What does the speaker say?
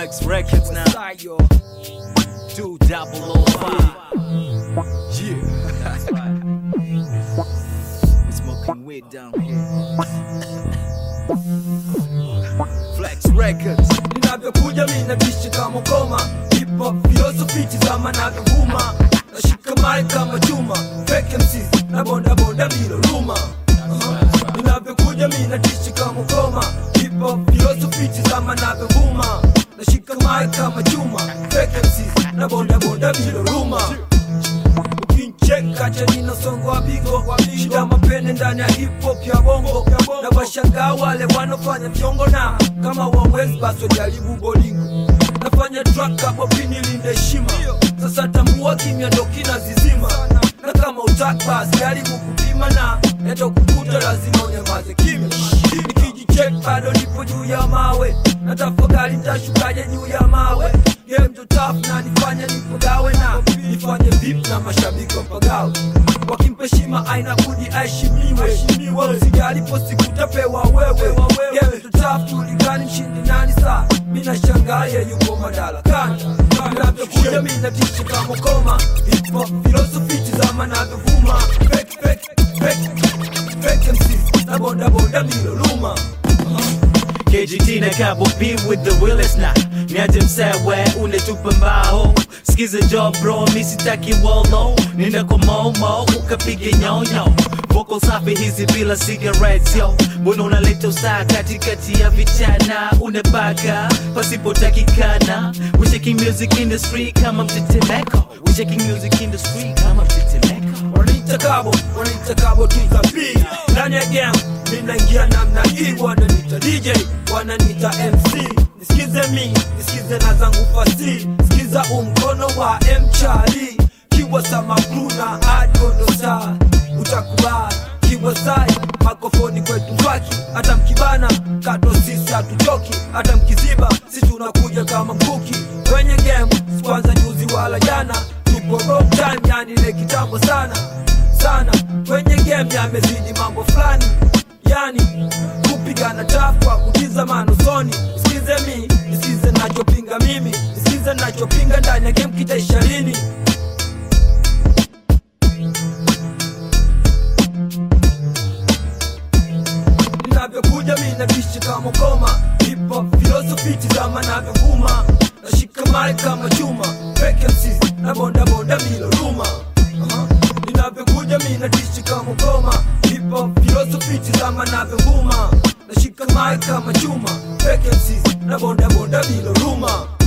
Flex Records now. yo. Two double oh five. Yeah. We smoking weed down here. Flex Records. Ninavyokuja mimi nabishi kama ngoma Hip hop philosophy tizama navyovuma Nashika mic kama chuma Fake MCs na bonda bonda bila ruma Uh-huh. Ninavyokuja mimi nadishi kama ngoma Hip hop philosophy tizama navyovuma Nashika mic kama chuma Fake MCs na bonda bonda bila ruma ukincheka cha nina songo wa bigo shida mapene ndani ya hip hop ya bongo na washangaa wale wanofanya vyongo na kama wawezi basi wajaribu bolingo nafanya track hapo pini linde heshima sasa tambua kimya ndo kina zizima na kama utaki basi jaribu kupima na eto kukuta lazima unyamaze kimya nikijichek bado nipo juu ya mawe na tafakari nitashukaje juu ya mawe game ndo tough na nifanye nipagawe na nifanye vip na mashabiki wapagawe wakimpa heshima aina budi aheshimiwe usijali posi kutapewa wewe game ndo tough tulikani mshindi nani saa mina shangaye yuko madarakani navyokuja mina tishi kama koma hip hop philosophy tizama navyovuma fake fake fake fake MCs na bonda bonda miloluma KGT na Cabo B with the realest na niaje msewe unetupa mbao skiza job bro misitaki wolo nenda kwa momo ukapige nyonyo Vocal safi hizi bila cigarettes yo mbona unaleta usaa katikati ya vichana unabaka pasipotakikana we shaking music industry kama mtetemeko we shaking music industry kama mtetemeko wananiita kabo wananiita kabo tukapi ndani ya game ninaingia namna hii wananiita dj wananiita mc nisikize mi nisikize na zangu fasi sikiza umkono wa mchali kiwa samakruna adondosa utakubali kiwa sai makofoni kwetu mbaki hata mkibana kato sisi hatuchoki hata mkiziba si tunakuja kama mkuki kwenye game sikwanza juzi wala jana tupo wrong time yani ile kitambo sana sana kwenye game yamezidi mambo fulani yani kupigana tafu kwa kutizama usoni sikize mi nisikize nachopinga mimi nisikize nachopinga ndani ya game kitaisha lini ninavyokuja mi nabishi kama koma hip hop philosophy tizama navyovuma nashika mali kama chuma fake MCs na bonda bonda bila ruma uh-huh. ninavyokuja mi nadishi kama koma hip hop philosophy tizama navyovuma nashika mali kama chuma fake MCs na bonda bonda bila ruma